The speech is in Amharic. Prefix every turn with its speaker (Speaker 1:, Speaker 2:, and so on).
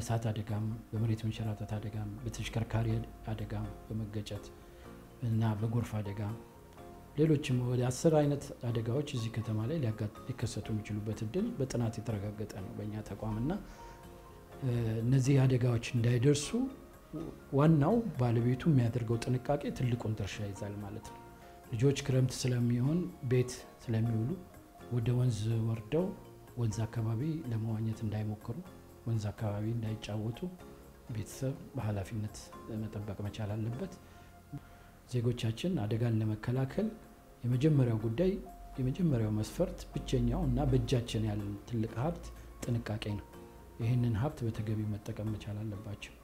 Speaker 1: በእሳት አደጋም፣ በመሬት መንሸራተት አደጋም፣ በተሽከርካሪ አደጋም በመገጨት እና በጎርፍ አደጋ ሌሎችም ወደ አስር አይነት አደጋዎች እዚህ ከተማ ላይ ሊከሰቱ የሚችሉበት እድል በጥናት የተረጋገጠ ነው በእኛ ተቋምና እነዚህ አደጋዎች እንዳይደርሱ ዋናው ባለቤቱ የሚያደርገው ጥንቃቄ ትልቁን ድርሻ ይዛል ማለት ነው። ልጆች ክረምት ስለሚሆን ቤት ስለሚውሉ ወደ ወንዝ ወርደው ወንዝ አካባቢ ለመዋኘት እንዳይሞክሩ፣ ወንዝ አካባቢ እንዳይጫወቱ ቤተሰብ በኃላፊነት መጠበቅ መቻል አለበት። ዜጎቻችን አደጋን ለመከላከል የመጀመሪያው ጉዳይ የመጀመሪያው መስፈርት ብቸኛው እና በእጃችን ያለን ትልቅ ሀብት ጥንቃቄ ነው። ይህንን ሀብት በተገቢ መጠቀም መቻል አለባቸው።